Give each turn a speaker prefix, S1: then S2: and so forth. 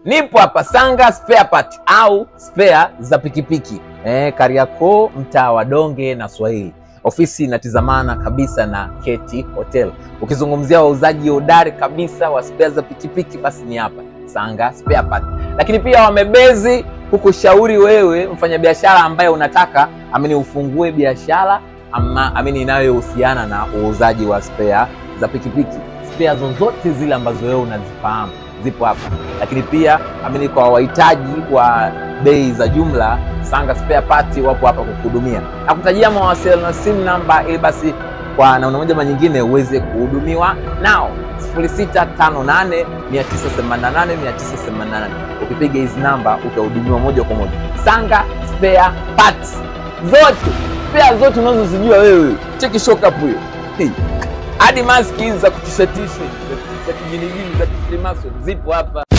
S1: Nipo hapa Sanga Spare Part au spare za pikipiki eh, Kariakoo, mtaa wa Donge na Swahili. Ofisi inatizamana kabisa na Keti Hotel. Ukizungumzia wauzaji hodari kabisa wa spare za pikipiki, basi ni hapa Sanga Spare Part. Lakini pia wamebezi kukushauri wewe mfanyabiashara ambaye unataka amini ufungue biashara ama amini inayohusiana na uuzaji wa spare za pikipiki. Spare zozote zile ambazo wewe unazifahamu zipo hapa, lakini pia amini kwa wahitaji wa bei za jumla, Sanga Spare Part wapo hapa kukuhudumia na kutajia mawasiliano na simu namba, ili basi kwa namna moja ama nyingine uweze kuhudumiwa nao 0658 988 988. Ukipiga hizi namba utahudumiwa moja kwa moja. Sanga Spare Parts zote, spare zote unazozijua wewe, cheki shock up hiyo hey. Hadi maski hizi za kutishatisha za kijinijini za kifrimason zipo hapa.